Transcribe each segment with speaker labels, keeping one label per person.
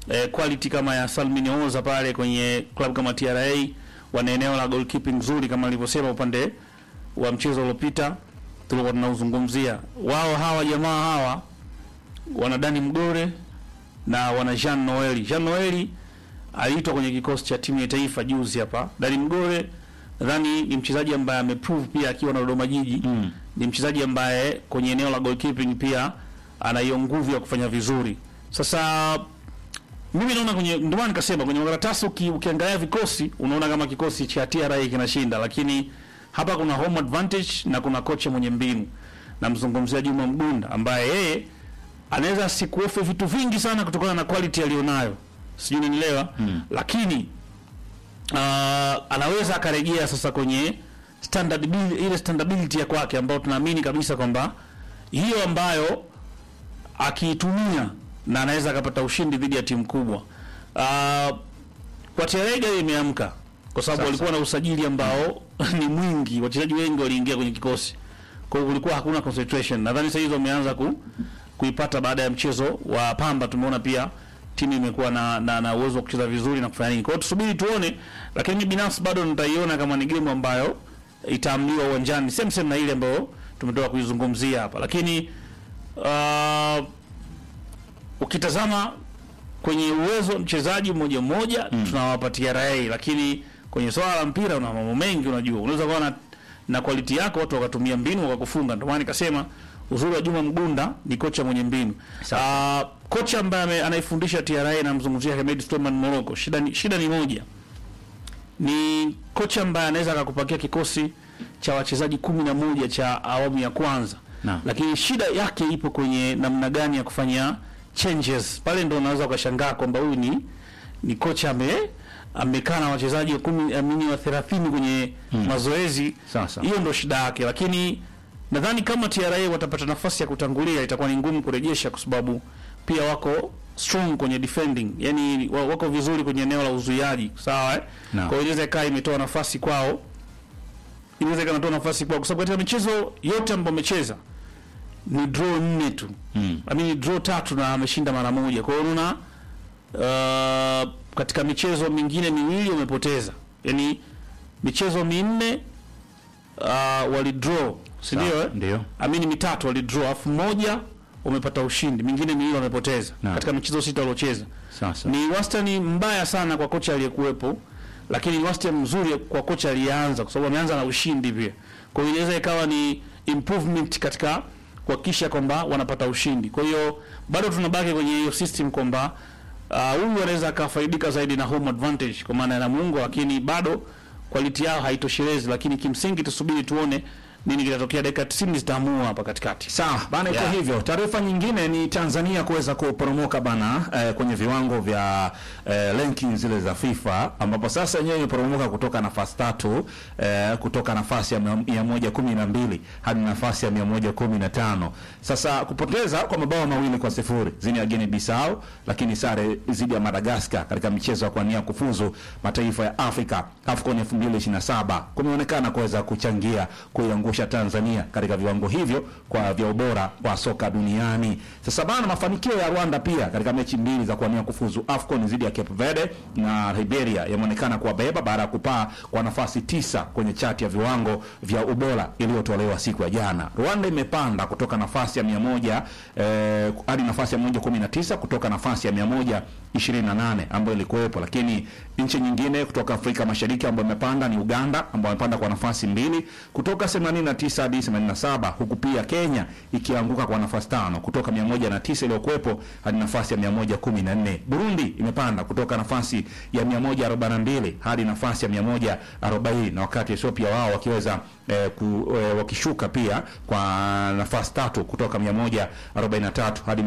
Speaker 1: eh, quality kama ya Salmin Oza pale kwenye club kama TRA, wana eneo la goalkeeping nzuri kama nilivyosema upande wa mchezo uliopita tulikuwa tunauzungumzia. Wao hawa jamaa hawa wana Dani Mgore na wana Jean Noeli. Jean Noeli aliitwa kwenye kikosi cha timu ya taifa juzi hapa. Dani Mgore nadhani ni mchezaji ambaye ameprove pia akiwa na Dodoma Jiji
Speaker 2: Mm.
Speaker 1: ni mchezaji ambaye kwenye eneo la goalkeeping pia ana hiyo nguvu ya kufanya vizuri. Sasa mimi naona kwenye ndio maana nikasema kwenye makaratasi uki, ukiangalia vikosi unaona kama kikosi cha TRA kinashinda, lakini hapa kuna home advantage na kuna kocha mwenye mbinu. Namzungumzia Juma Mgunda ambaye yeye anaweza asikuofe vitu vingi sana kutokana na quality alionayo, sijui unanielewa
Speaker 2: Mm.
Speaker 1: lakini uh, anaweza akarejea sasa kwenye standard bil- ile standability ya kwake ambayo tunaamini kabisa kwamba hiyo ambayo akiitumia na anaweza akapata ushindi dhidi ya timu kubwa. Uh, kwa Terega imeamka kwa sababu
Speaker 2: Sasa.
Speaker 1: walikuwa na usajili ambao ni mwingi, wachezaji wengi waliingia kwenye kikosi, kwa hiyo kulikuwa hakuna concentration. Nadhani sasa hizo wameanza ku, kuipata baada ya mchezo wa Pamba. Tumeona pia timu imekuwa na, na, na uwezo wa kucheza vizuri na kufanya nini. Kwa hiyo tusubiri tuone, lakini mimi binafsi bado nitaiona kama ni game ambayo itaamliwa uwanjani, same same na ile ambayo tumetoka kuizungumzia hapa, lakini uh, ukitazama kwenye uwezo mchezaji mmoja mmoja mm. tunawapatia TRA, lakini kwenye swala la mpira una mambo mengi. Unajua, unaweza kuwa na, na quality yako watu wakatumia mbinu wakakufunga. Ndio maana nikasema uzuri wa Juma Mgunda ni kocha mwenye mbinu. Uh, kocha ambaye ame- anaifundisha TRA namzungumzia Hemed Suleiman Moroko. Shida ni, shida ni moja, ni kocha ambaye anaweza akakupakia kikosi cha wachezaji kumi na moja cha awamu ya kwanza
Speaker 2: Naam.
Speaker 1: lakini shida yake ipo kwenye namna gani ya kufanya changes pale, ndo unaweza ukashangaa kwamba huyu ni ni kocha ame amekaa na wachezaji wa kumi amini wa 30 kwenye mazoezi.
Speaker 2: Sasa.
Speaker 1: Hiyo ndo shida yake, lakini nadhani kama TRA watapata nafasi ya kutangulia itakuwa ni ngumu kurejesha, kwa sababu pia wako strong kwenye defending, yani wa- wako vizuri kwenye eneo la uzuiaji, sawa eh?
Speaker 2: Naam.
Speaker 1: Kwa hiyo inaweza ikawa imetoa nafasi kwao, inaweza ikawa inatoa nafasi kwao, kwa sababu katika michezo yote ambayo wamecheza ni draw nne tu
Speaker 2: Mm.
Speaker 1: I mean, draw tatu na ameshinda mara moja. Kwa hiyo unaona uh, katika michezo mingine miwili wamepoteza, yaani michezo minne uh, wali draw, si ndio? eh?
Speaker 2: Ndio.
Speaker 1: Amini mitatu wali draw, afu moja wamepata ushindi, mingine miwili wamepoteza
Speaker 2: Naam.
Speaker 1: katika michezo sita waliocheza.
Speaker 2: Sasa.
Speaker 1: Ni wastani mbaya sana kwa kocha aliyekuwepo, lakini ni wastani mzuri kwa kocha aliyeanza, kwa sababu ameanza na ushindi pia. Kwa hiyo inaweza ikawa ni improvement katika kuhakikisha kwamba wanapata ushindi. Kwa hiyo bado tunabaki kwenye hiyo system kwamba ah, huyu anaweza akafaidika zaidi na home advantage kwa maana ya Namungo, lakini bado quality yao haitoshelezi, lakini kimsingi tusubiri tuone nini kitatokea. Dakika 90 zitaamua hapa katikati.
Speaker 2: Sawa bana, iko
Speaker 1: Yeah.
Speaker 2: hivyo. Taarifa nyingine ni Tanzania kuweza kuporomoka bana eh, kwenye viwango vya eh, ranking zile za FIFA ambapo sasa yenyewe imeporomoka kutoka nafasi tatu eh, kutoka nafasi ya mia- mia moja kumi na mbili hadi nafasi ya mia moja kumi na tano Sasa kupoteza kwa mabao mawili kwa sifuri zini ya Guinea Bissau, lakini sare dhidi ya Madagascar katika michezo ya kuania kufuzu mataifa ya Afrika AFCON 2027 kumeonekana kuweza kuchangia kuiangusha Tanzania katika viwango hivyo kwa vya ubora wa soka duniani. Sasa bana, mafanikio ya Rwanda pia katika mechi mbili za kuania kufuzu AFCON dhidi ya Cape Verde na Liberia yameonekana kuwabeba baada ya kupaa kwa nafasi tisa kwenye chati ya viwango vya ubora iliyotolewa siku ya jana. Rwanda imepanda kutoka nafasi ya 100 eh, hadi nafasi ya 119 kutoka nafasi ya 128 ambayo ilikuwepo, lakini nchi nyingine kutoka Afrika Mashariki ambayo imepanda ni Uganda ambayo imepanda kwa nafasi mbili kutoka 89 hadi 87, huku pia Kenya ikianguka kwa nafasi tano kutoka 109 iliyokuwepo hadi nafasi ya 114. Burundi imepanda kutoka nafasi ya 142 hadi nafasi ya 140, na wakati Ethiopia wao wakiweza eh, ku, eh, wakishuka pia kwa nafasi tatu kutoka 143 hadi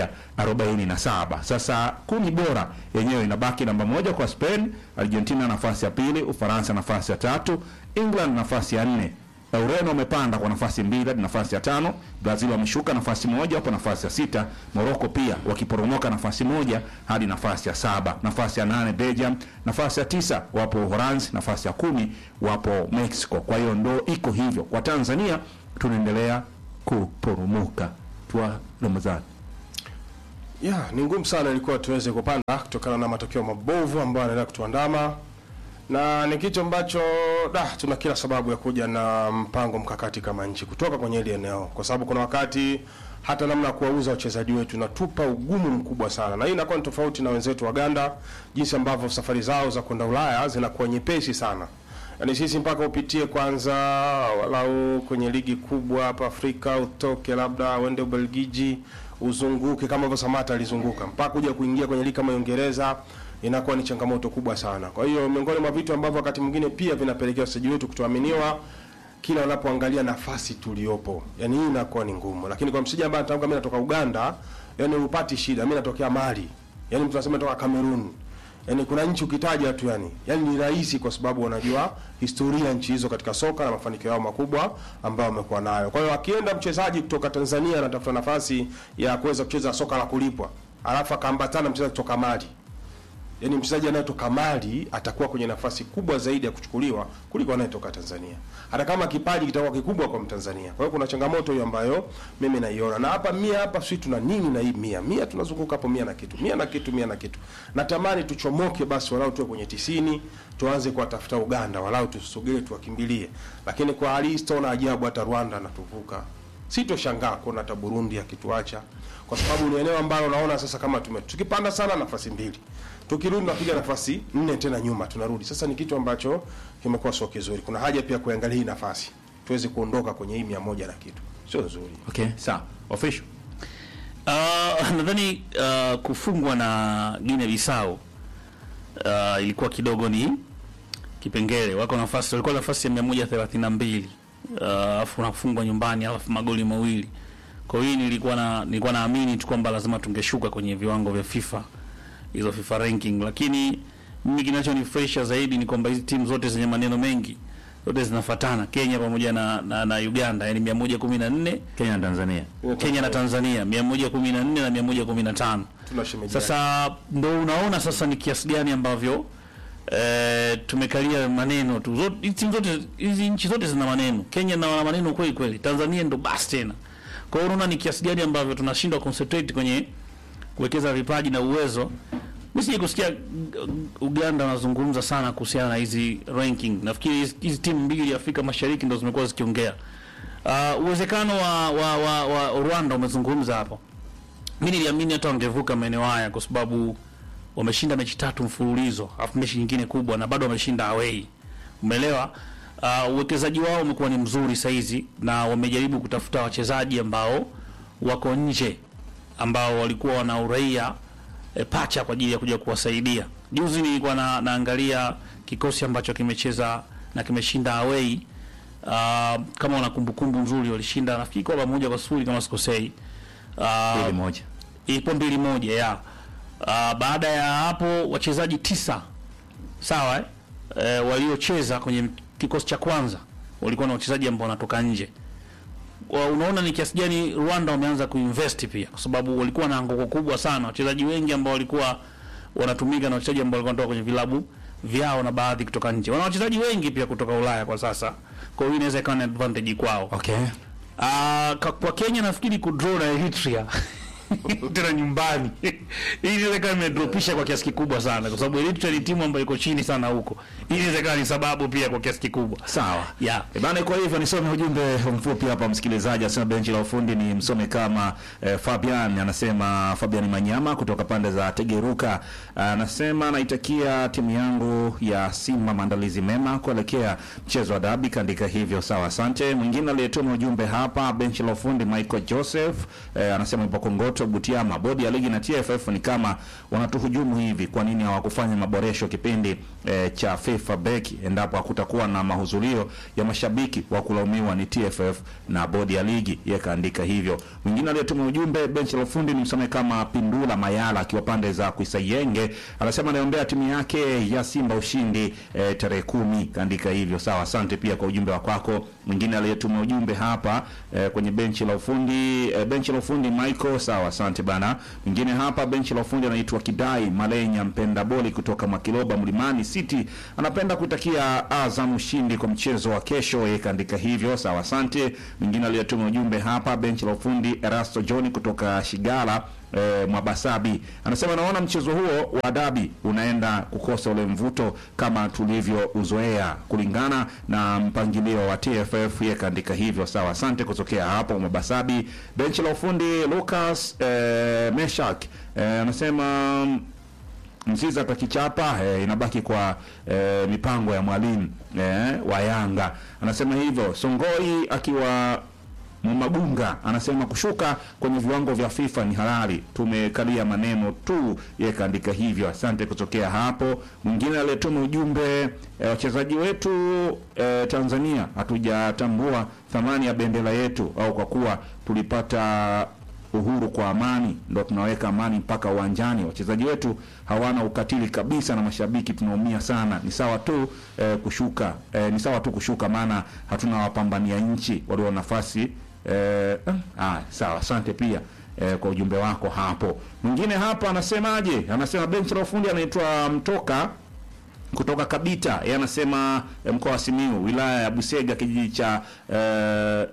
Speaker 2: 147. Sasa kumi bora yenyewe inabaki namba moja kwa Spain, Argentina nafasi ya pili, Ufaransa nafasi ya tatu, England nafasi ya nne. Ureno wamepanda kwa nafasi mbili hadi nafasi ya tano. Brazil wameshuka nafasi moja hapo nafasi ya sita. Morocco pia wakiporomoka nafasi moja hadi nafasi ya saba. Nafasi ya nane Belgium, nafasi ya tisa wapo Uholanzi, nafasi ya kumi wapo Mexico. Kwa hiyo ndo iko hivyo. Kwa Tanzania tunaendelea kuporomoka. Tua Ramadhani.
Speaker 3: Ya, ni ngumu sana ilikuwa tuweze kupanda kutokana na matokeo mabovu ambayo yanaendelea kutuandama, na ni kitu ambacho da, tuna kila sababu ya kuja na mpango mkakati kama nchi kutoka kwenye hili eneo, kwa sababu kuna wakati hata namna ya kuwauza wachezaji wetu inatupa ugumu mkubwa sana, na hii inakuwa ni tofauti na wenzetu Waganda, jinsi ambavyo safari zao za kwenda Ulaya zinakuwa nyepesi sana. Yaani sisi mpaka upitie kwanza walau kwenye ligi kubwa hapa Afrika, utoke labda uende Ubelgiji, uzunguke kama hivyo Samata alizunguka mpaka kuja kuingia kwenye ligi kama ya Uingereza inakuwa ni changamoto kubwa sana. Kwa hiyo miongoni mwa vitu ambavyo wakati mwingine pia vinapelekea wachezaji wetu kutoaminiwa kila wanapoangalia nafasi tuliopo, yani hii inakuwa ni ngumu. Lakini kwa msija ambaye anatamka mimi natoka Uganda, yani upati shida, mimi natokea Mali, yani mtu anasema natoka Cameroon, yani kuna nchi ukitaja tu yani, yani ni rahisi kwa sababu wanajua historia nchi hizo katika soka na mafanikio yao makubwa ambayo wamekuwa nayo. Kwa hiyo akienda mchezaji kutoka Tanzania anatafuta nafasi ya kuweza kucheza soka la kulipwa, alafu akaambatana mchezaji kutoka Mali yaani mchezaji anayetoka Mali atakuwa kwenye nafasi kubwa zaidi ya kuchukuliwa kuliko anayetoka Tanzania, hata kama kipaji kitakuwa kikubwa kwa Mtanzania. Kwa hiyo kuna changamoto hiyo ambayo mimi naiona, na hapa mia hapa sisi tuna nini na hii mia mia, tunazunguka hapo mia na kitu mia na kitu mia na kitu. Natamani tuchomoke basi, walau tuwe kwenye tisini, tuanze kuwatafuta Uganda, walau tusogee, tuwakimbilie. Lakini kwa hali hii sitaona ajabu hata Rwanda anatuvuka, sitoshangaa kuona hata Burundi akituacha, kwa sababu ni eneo ambalo naona sasa kama tume tukipanda sana nafasi mbili tukirudi napiga nafasi nne tena nyuma tunarudi. Sasa ni kitu ambacho kimekuwa sio kizuri. Kuna haja pia kuangalia hii nafasi tuweze kuondoka kwenye hii mia moja na kitu, sio nzuri.
Speaker 2: Okay, sawa. Official.
Speaker 1: Uh, nadhani uh, kufungwa na Guinea Bissau uh, ilikuwa kidogo ni kipengele. Wako nafasi walikuwa nafasi ya 132 uh, alafu unafungwa nyumbani alafu magoli mawili. Kwa hiyo nilikuwa na nilikuwa naamini tu kwamba lazima tungeshuka kwenye viwango vya FIFA hizo FIFA ranking, lakini mimi kinachonifurahisha zaidi ni kwamba hizi timu zote zenye maneno mengi zote zinafuatana, Kenya pamoja na, na, na Uganda, yani 114
Speaker 2: Kenya na Tanzania.
Speaker 1: Kenya na Tanzania 114 na 115.
Speaker 3: Tuna shemeji
Speaker 1: Sasa ndo unaona sasa ni kiasi gani ambavyo e, tumekalia maneno tu. Zote hizi timu zote hizi nchi zote zina maneno. Kenya na maneno kweli kweli. Tanzania ndo basi tena. Kwa hiyo unaona ni kiasi gani ambavyo tunashindwa concentrate kwenye kuwekeza vipaji na uwezo. Mimi sije kusikia uh, Uganda wanazungumza sana kuhusiana na hizi ranking. Nafikiri hizi- hizi timu mbili Afrika Mashariki ndo zimekuwa zikiongea. Uh, uwezekano wa, wa, wa, wa Rwanda umezungumza hapo. Mimi niliamini hata wangevuka maeneo haya kwa sababu wameshinda mechi tatu mfululizo, alafu mechi nyingine kubwa na bado wameshinda away. Umeelewa? Uh, uwekezaji wao umekuwa ni mzuri saizi na wamejaribu kutafuta wachezaji ambao wako nje ambao walikuwa wana uraia e, pacha kwa ajili ya kuja kuwasaidia. Juzi nilikuwa na, naangalia kikosi ambacho kimecheza na kimeshinda away. Uh, kama una kumbukumbu nzuri walishinda nafikiri kwa moja kwa sifuri kama sikosei. Uh,
Speaker 2: Mbili moja.
Speaker 1: ipo mbili moja ya uh, baada ya hapo wachezaji tisa sawa eh? E, waliocheza kwenye kikosi cha kwanza walikuwa na wachezaji ambao wanatoka nje. Wa- Unaona ni kiasi gani Rwanda wameanza kuinvest pia, kwa sababu walikuwa na anguko kubwa sana, wachezaji wengi ambao walikuwa wanatumika na wachezaji ambao walikuwa wanatoka kwenye vilabu vyao na baadhi kutoka nje. Wana wachezaji wengi pia kutoka Ulaya kwa sasa, kwa hiyo inaweza ikawa ni advantage kwao.
Speaker 2: Okay.
Speaker 1: Ah, ka- kwa Kenya nafikiri kudraw na Eritrea tena nyumbani hii inaweza ikawa imedropisha kwa kiasi kikubwa sana, kwa sababu Eritrea ni timu ambayo iko chini sana huko. Hii inaweza ikawa ni sababu pia kwa kiasi kikubwa.
Speaker 2: Sawa.
Speaker 1: Yeah.
Speaker 2: E bana, kwa hivyo nisome ujumbe mfupi hapa, msikilizaji anasema benchi la ufundi ni msome kama eh, Fabian anasema, Fabian Manyama kutoka pande za Tegeruka anasema naitakia timu yangu ya Simba maandalizi mema kuelekea mchezo wa dabi, kaandika hivyo. Sawa, asante. Mwingine aliyetuma ujumbe hapa benchi la ufundi Michael Joseph eh, anasema ipo Kongoto Butiama, bodi ya ligi na TFF ni kama wanatuhujumu hivi. Kwa nini hawakufanya maboresho kipindi eh, cha FIFA break endapo hakutakuwa na mahudhurio ya mashabiki wa kulaumiwa ni TFF na bodi ya ligi, yeye kaandika hivyo. Mwingine aliyetuma ujumbe benchi la ufundi ni msome kama Pindula Mayala akiwa pande za Kuisayenge, anasema anaombea timu yake ya Simba ushindi eh, tarehe kumi, kaandika hivyo. Sawa, asante pia kwa ujumbe wa kwako. Mwingine aliyetuma ujumbe hapa eh, kwenye benchi la ufundi eh, benchi la ufundi Michael, sawa, asante bana. Mwingine hapa benchi la ufundi anaitwa Kidai Malenya mpenda boli kutoka Makiloba Mlimani City, anapenda kutakia Azam ushindi kwa mchezo wa kesho, yeye kaandika hivyo. Sawa, asante. Mwingine aliyetuma ujumbe hapa benchi la ufundi Erasto John kutoka Shigala eh, Mwabasabi anasema naona mchezo huo wa dabi unaenda kukosa ule mvuto kama tulivyouzoea kulingana na mpangilio wa TFF. Yeye kaandika hivyo. Sawa, asante kutokea hapo Mwabasabi. Benchi la ufundi Lucas eh, Meshak eh, anasema Mzizi atakichapa eh, inabaki kwa eh, mipango ya mwalimu eh, wa Yanga. Anasema hivyo. Songoi akiwa Mumagunga anasema kushuka kwenye viwango vya FIFA ni halali, tumekalia maneno tu. Yeye kaandika hivyo. Asante kutokea hapo. Mwingine aliyetuma ujumbe eh, wachezaji wetu eh, Tanzania hatujatambua thamani ya bendera yetu, au kwa kuwa tulipata uhuru kwa amani, ndo tunaweka amani mpaka uwanjani. Wachezaji wetu hawana ukatili kabisa, na mashabiki tunaumia sana. Ni sawa tu eh, kushuka eh, ni sawa tu kushuka, maana hatuna wapambania nchi walio nafasi eh, ah, sawa. Asante pia eh, kwa ujumbe wako hapo. Mwingine hapa anasemaje? Anasema benchi la ufundi anaitwa Mtoka kutoka Kabita, yeye anasema eh, mkoa wa Simiyu, wilaya ya Busega, kijiji cha eh,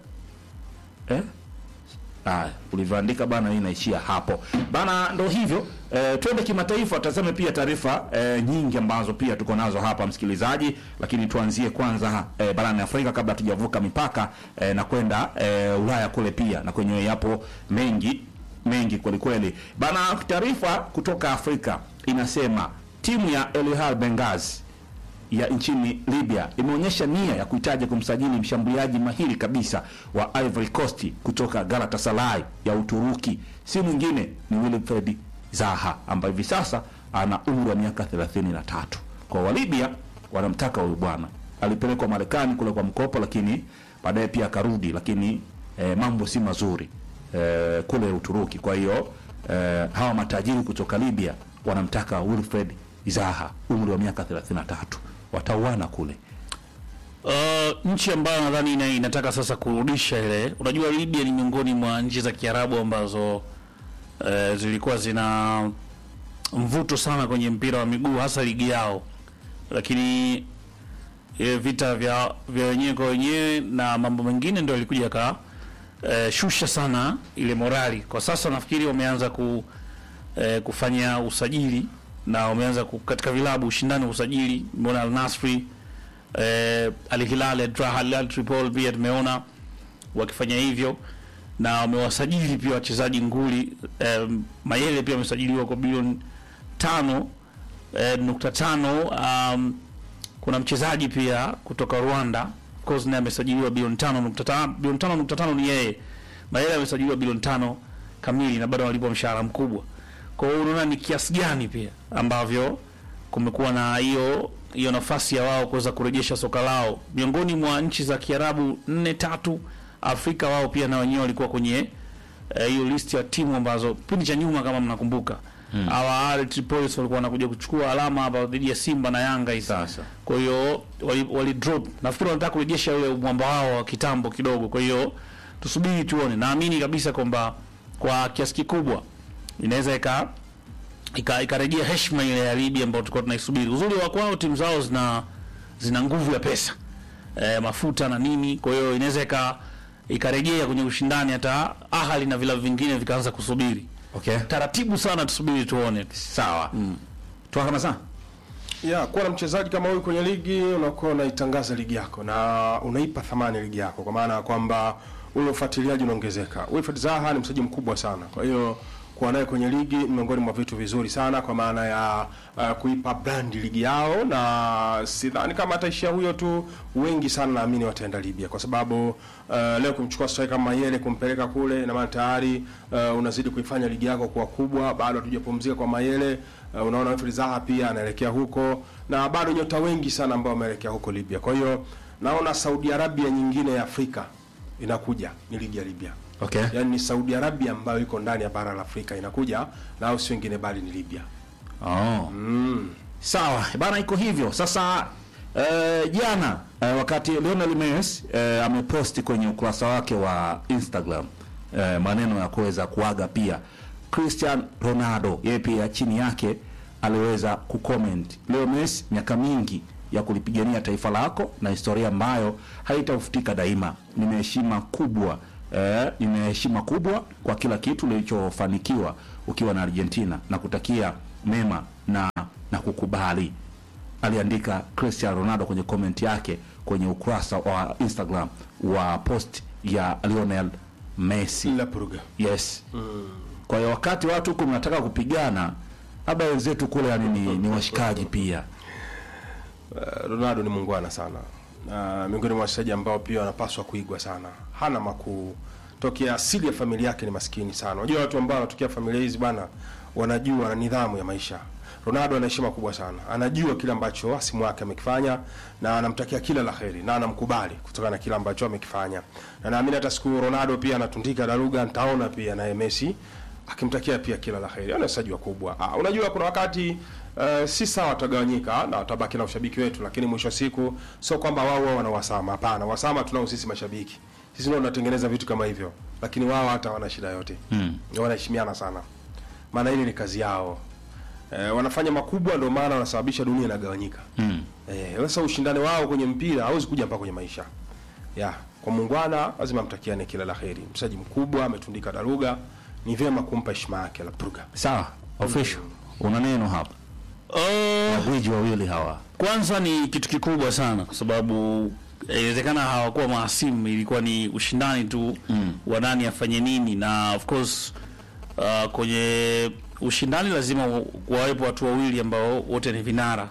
Speaker 2: eh? Ah, ulivyoandika bana, hii inaishia hapo bana. Ndo hivyo e, twende kimataifa, tazame pia taarifa e, nyingi ambazo pia tuko nazo hapa msikilizaji, lakini tuanzie kwanza e, barani Afrika kabla tujavuka mipaka e, na kwenda e, Ulaya kule pia na kwenyewe yapo mengi mengi kweli kweli bana. Taarifa kutoka Afrika inasema timu ya El Hilal Benghazi ya nchini Libya imeonyesha nia ya kuhitaji kumsajili mshambuliaji mahiri kabisa wa Ivory Coast kutoka Galatasaray ya Uturuki. Si mwingine ni Wilfred Zaha ambaye hivi sasa ana umri wa miaka 33. Kwa wa Libya wanamtaka huyu bwana. Alipelekwa Marekani kule kwa mkopo, lakini baadaye pia akarudi, lakini eh, mambo si mazuri eh, kule Uturuki. Kwa hiyo eh, hawa matajiri kutoka Libya wanamtaka Wilfred Zaha, umri wa miaka 33 watauana kule.
Speaker 1: Uh, nchi ambayo nadhani ina, inataka sasa kurudisha ile, unajua Libya ni miongoni mwa nchi za Kiarabu ambazo uh, zilikuwa zina mvuto sana kwenye mpira wa miguu hasa ligi yao, lakini ile vita vya vya wenyewe kwa wenyewe na mambo mengine ndio ilikuja ka uh, shusha sana ile morali. Kwa sasa nafikiri wameanza ku uh, kufanya usajili na wameanza ku, katika vilabu ushindani wa usajili. Mbona Al Nasri eh, Al Hilal Al Tripoli pia tumeona wakifanya hivyo na wamewasajili pia wachezaji nguli eh, Mayele pia amesajiliwa kwa bilioni tano eh, nukta tano. Um, kuna mchezaji pia kutoka Rwanda of course naye amesajiliwa bilioni tano nukta tano. Bilioni tano nukta tano ni yeye. Mayele amesajiliwa bilioni tano kamili na bado walipwa mshahara mkubwa. Kwa hiyo unaona ni kiasi gani pia ambavyo kumekuwa na hiyo hiyo nafasi ya wao kuweza kurejesha soka lao miongoni mwa nchi za Kiarabu nne tatu Afrika. Wao pia na wenyewe walikuwa kwenye hiyo eh, list ya timu ambazo kipindi cha nyuma kama mnakumbuka hawa hmm. Tripoli walikuwa wanakuja kuchukua alama hapa dhidi ya Simba na Yanga hizi.
Speaker 2: Sasa
Speaker 1: Kwa hiyo wali, wali drop, nafikiri wanataka kurejesha ule mwamba wao wa kitambo kidogo. Kwa hiyo tusubiri tuone, naamini kabisa kwamba kwa kiasi kikubwa inaweza ika ika- ikarejea heshima ile ya Libya ambayo tulikuwa tunaisubiri. Uzuri wa kwao timu zao zina zina nguvu ya pesa e, mafuta na nini, kwa hiyo inaweza ika ikarejea kwenye ushindani, hata Ahali na vilabu vingine vikaanza kusubiri
Speaker 2: okay,
Speaker 1: taratibu sana, tusubiri tuone.
Speaker 2: sawa mm. Tuakana sana
Speaker 3: ya kuwa na mchezaji kama huyu kwenye ligi unakuwa unaitangaza ligi yako na unaipa thamani ligi yako, kwa maana ya kwamba ule ufuatiliaji unaongezeka. Wilfred Zaha ni mchezaji mkubwa sana, kwa hiyo kuwa naye kwenye ligi ni miongoni mwa vitu vizuri sana, kwa maana ya uh, kuipa brand ligi yao, na sidhani kama ataishia huyo tu. Wengi sana naamini wataenda Libya, kwa sababu uh, leo kumchukua striker kama Mayele kumpeleka kule, na maana tayari uh, unazidi kuifanya ligi yako kuwa kubwa. Bado hatujapumzika kwa Mayele. Uh, unaona Wilfred Zaha pia anaelekea huko, na bado nyota wengi sana ambao wameelekea huko Libya. Kwa hiyo naona Saudi Arabia nyingine ya Afrika inakuja ni ligi ya Libya.
Speaker 2: okay.
Speaker 3: Yaani ni Saudi Arabia ambayo iko ndani ya bara la Afrika inakuja na au si wengine bali ni Libya.
Speaker 2: Oh. Sawa bana, iko hivyo sasa. eh, Jana eh, wakati Lionel Messi eh, ameposti kwenye ukurasa wake wa Instagram eh, maneno ya kuweza kuaga pia Cristiano Ronaldo, yeye pia chini yake aliweza kucomment, leo Messi, miaka mingi ya kulipigania taifa lako na historia ambayo haitafutika daima. Nina heshima kubwa eh, nina heshima kubwa kwa kila kitu ulichofanikiwa ukiwa na Argentina na kutakia mema na na kukubali, aliandika Cristiano Ronaldo kwenye comment yake kwenye ukurasa wa Instagram wa post ya Lionel Messi.
Speaker 3: La Purga.
Speaker 2: Yes. Kwa hiyo wakati watu huku mnataka kupigana, labda wenzetu kule yani ni, ni washikaji pia.
Speaker 3: Uh, Ronaldo ni muungwana sana na miongoni mwa wachezaji ambao pia wanapaswa kuigwa sana. Hana makuu, tokea asili ya familia yake ni maskini sana. Unajua watu ambao wanatokea familia hizi bwana, wanajua na nidhamu ya maisha. Ronaldo ana heshima kubwa sana, anajua kile ambacho hasimu wake amekifanya na anamtakia kila la heri na anamkubali kutokana na kile ambacho amekifanya, na naamini hata siku Ronaldo pia anatundika daruga, nitaona pia naye Messi akimtakia pia kila la heri. Ana wachezaji wakubwa. Ah, unajua kuna wakati uh, si sawa watagawanyika na watabaki na ushabiki wetu, lakini mwisho wa siku sio kwamba wao wao wana wasama. Hapana, wasama tunao sisi mashabiki. Sisi ndio tunatengeneza vitu kama hivyo, lakini wao hata wana shida yote mm. wanaheshimiana sana, maana hili ni kazi yao. Eh, wanafanya makubwa, ndio maana wanasababisha dunia inagawanyika
Speaker 2: Mm.
Speaker 3: Eh, sasa ushindani wao kwenye mpira hauwezi kuja mpaka kwenye maisha. Ya, kwa muungwana lazima mtakiane kila la heri. Mchezaji mkubwa ametundika daruga, ni vyema kumpa heshima yake la Purga.
Speaker 2: Sawa, official. Una neno hapa.
Speaker 1: Uh,
Speaker 2: Magwiji wawili hawa.
Speaker 1: kwanza ni kitu kikubwa sana kwa sababu eh, inawezekana hawakuwa mahasimu, ilikuwa ni ushindani tu mm. wa nani afanye nini, na of course uh, kwenye ushindani lazima wa- wawepo watu wawili ambao wote ni vinara.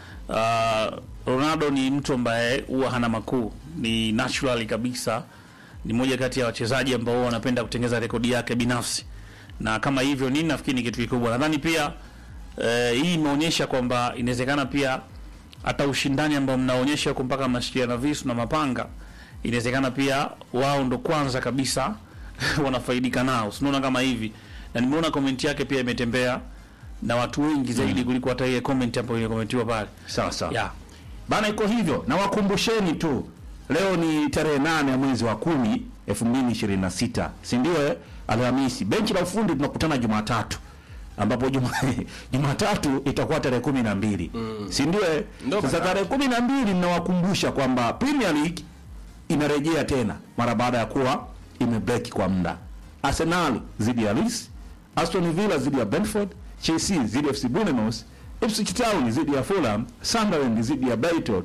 Speaker 1: Uh, Ronaldo ni mtu ambaye huwa hana makuu, ni naturally kabisa, ni moja kati ya wachezaji ambao wanapenda kutengeza rekodi yake binafsi, na kama hivyo nini, nafikiri ni kitu kikubwa. Nadhani pia eh, hii imeonyesha kwamba inawezekana pia hata ushindani ambao mnaonyesha huko mpaka mnashikia na visu na mapanga, inawezekana pia wao ndo kwanza kabisa wanafaidika nao, sinaona kama hivi, na nimeona komenti yake pia imetembea na watu wengi zaidi kuliko hata ile comment ambayo ilikomentiwa pale.
Speaker 2: Sawa sawa.
Speaker 1: Yeah.
Speaker 2: Bana, iko hivyo na wakumbusheni tu, leo ni tarehe nane ya mwezi wa kumi elfu mbili ishirini na sita si ndio? eh? Alhamisi. Benchi la ufundi tunakutana Jumatatu ambapo juma Jumatatu itakuwa tarehe kumi na mbili si ndio? eh?
Speaker 3: Ndio
Speaker 2: Sasa
Speaker 3: maana.
Speaker 2: tarehe kumi na mbili mnawakumbusha kwamba Premier League inarejea tena mara baada ya kuwa imebreak kwa muda. Arsenal dhidi ya Leeds, Aston Villa dhidi ya Brentford, Chelsea dhidi ya FC Bournemouth, Ipswich Town dhidi ya Fulham, Sunderland dhidi ya Brighton.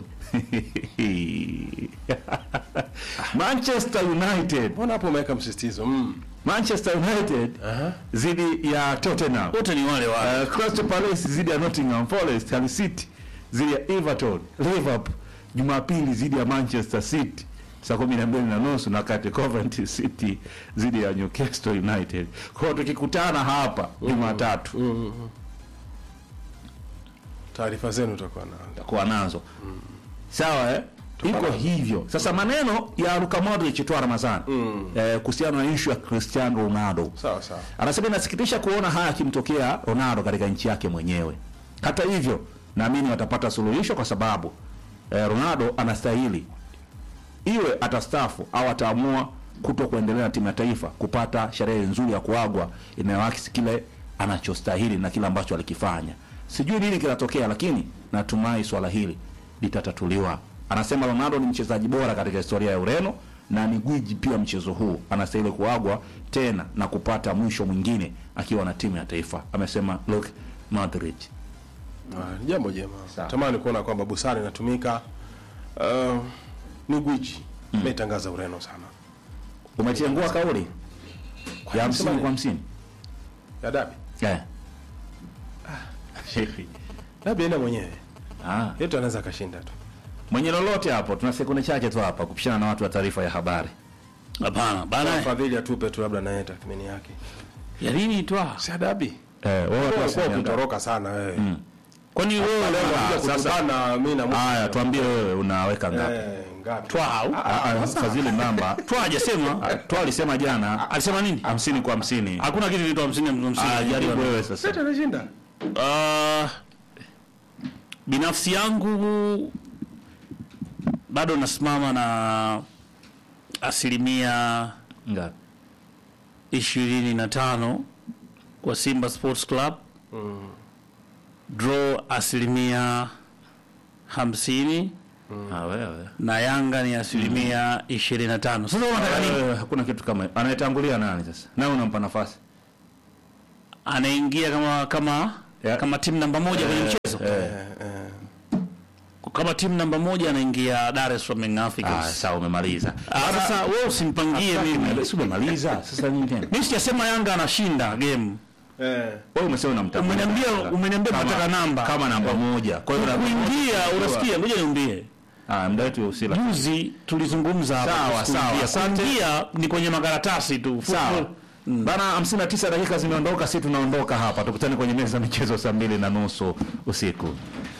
Speaker 2: Manchester United,
Speaker 3: Mbona hapo umeweka msisitizo? Mm.
Speaker 2: Manchester United dhidi ya Tottenham.
Speaker 1: Wote ni wale wale.
Speaker 2: Uh, Crystal Palace dhidi ya Nottingham Forest, Hull City dhidi ya Everton, Liverpool Jumapili dhidi ya Manchester City saa kumi na mbili na nusu na kati Coventry City dhidi ya Newcastle United. Kwa hiyo tukikutana hapa Jumatatu
Speaker 3: Taarifa zenu utakuwa na
Speaker 2: kuwa nazo sawa eh? iko hivyo sasa maneno ya Luka Modric toa Ramadhani eh, kuhusiana na issue ya Cristiano Ronaldo
Speaker 3: sawa sawa.
Speaker 2: anasema inasikitisha kuona haya akimtokea Ronaldo katika nchi yake mwenyewe. Hata hivyo, naamini watapata suluhisho kwa sababu eh, Ronaldo anastahili, iwe atastaafu au ataamua kuto kuendelea na timu ya taifa, kupata sherehe nzuri ya kuagwa inayoakisi kile anachostahili na kile ambacho alikifanya. Sijui nini kinatokea, lakini natumai swala hili litatatuliwa. Anasema Ronaldo ni mchezaji bora katika historia ya Ureno na ni gwiji pia mchezo huu, anastahili kuagwa tena na kupata mwisho mwingine akiwa na timu ya taifa, amesema Luka Modric.
Speaker 3: Ah, ni jambo jema.
Speaker 2: Sawa.
Speaker 3: Tamani kuona kwamba busara inatumika. Uh, ni gwiji. Imetangaza Ureno sana.
Speaker 2: Umetengua kauli ya hamsini
Speaker 3: Sema
Speaker 2: kwa hamsini
Speaker 3: Ya dabi.
Speaker 2: eh.
Speaker 3: Dabi enda mwenyewe.
Speaker 2: Ah.
Speaker 3: Yetu anaweza akashinda tu.
Speaker 2: Mwenye lolote hapo, tuna sekunde chache tu hapa kupishana na watu wa taarifa ya habari.
Speaker 1: Hapana, bana.
Speaker 3: Fadhili atupe tu labda naye tathmini yake.
Speaker 1: Ya nini twa?
Speaker 3: Si ya dabi.
Speaker 2: Eh, wewe
Speaker 3: Wewe
Speaker 2: tu
Speaker 3: kwa
Speaker 2: asijiandae.
Speaker 3: kutoroka sana wewe.
Speaker 1: Kwani wewe
Speaker 3: Leo
Speaker 2: Ah,
Speaker 3: unakuja
Speaker 2: sasa-
Speaker 3: kukutana mimi na
Speaker 2: Haya, tuambie wewe unaweka ngapi?
Speaker 3: Eh, ngapi?
Speaker 1: twa au?
Speaker 2: Ah, ah, Fadhili namba.
Speaker 1: Twa hajasema.
Speaker 2: Ah, Toa alisema jana
Speaker 1: Alisema nini?
Speaker 2: hamsini kwa hamsini.
Speaker 1: Hakuna kitu kinaitwa 50 50.
Speaker 2: Ah, jaribu wewe sasa.
Speaker 3: Sasa anashinda.
Speaker 1: Ah, binafsi yangu bado nasimama na asilimia
Speaker 2: Ngapi?
Speaker 1: ishirini na tano kwa Simba Sports Club draw asilimia hamsini
Speaker 2: Ah, wewe.
Speaker 1: na Yanga ni asilimia ishirini na tano. Sasa unataka nini?
Speaker 2: Eh, Hakuna kitu kama hiyo. Anayetangulia nani sasa? Nawe unampa nafasi.
Speaker 1: anaingia kama kama
Speaker 2: Yeah.
Speaker 1: kama timu namba moja kwenye mchezo kama timu namba moja anaingia Dar es Salaam Young
Speaker 2: Ah,
Speaker 1: Africans.
Speaker 2: sawa umemaliza.
Speaker 1: Ah, sasa wewe usimpangie mimi.
Speaker 2: Si umemaliza? Sasa nini tena?
Speaker 1: Mimi sijasema Yanga anashinda game.
Speaker 3: Eh.
Speaker 2: Wewe umesema unamtaka.
Speaker 1: Umeniambia umeniambia
Speaker 2: Kama-
Speaker 1: nataka namba.
Speaker 2: kama namba moja. Kwa hiyo namba
Speaker 1: kuingia unasikia, ngoja niambie.
Speaker 2: Ah, muda wetu usila.
Speaker 1: Juzi tulizungumza hapa.
Speaker 2: Sawa,
Speaker 1: kuhusu
Speaker 2: sawa,
Speaker 1: kuingia.
Speaker 2: asante.
Speaker 1: Kuingia ni kwenye makaratasi tu.
Speaker 2: Sawa.
Speaker 1: Football.
Speaker 2: Bana 59 dakika zimeondoka, si tunaondoka hapa. Tukutane kwenye meza ya michezo saa mbili na nusu usiku.